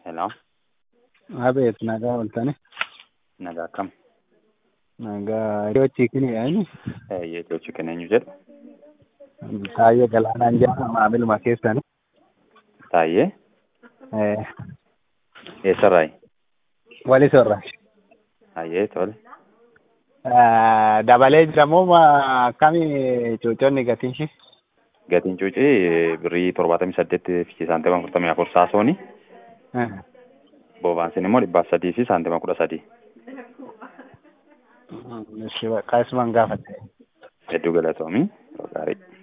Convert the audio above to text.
Hello, Abeet nagaa ooltani. nagaa akkam? Nagaa iddoo chiikinii yaa'ini. Eeyyee iddoo chiikin eenyu jedhu? Taayyee Galaanaan jedhama maamiluma keessani. Taayyee? Eh, Eessarraayi? Wali sorra. Taayyee tole. Eh, Dabalee jiramoo maa akkamii cuuconni gatiin ishee? Gatiin cuucii birrii torbaatamii saddeet fi saantima afurtamii afur saasooni. Eh, Boobaansin immoo dhibbaaf sadii fi saantima kudha sadii. Ishi bakka isuman gaafadhe. Hedduu galatoomii. Yeroo gaarii.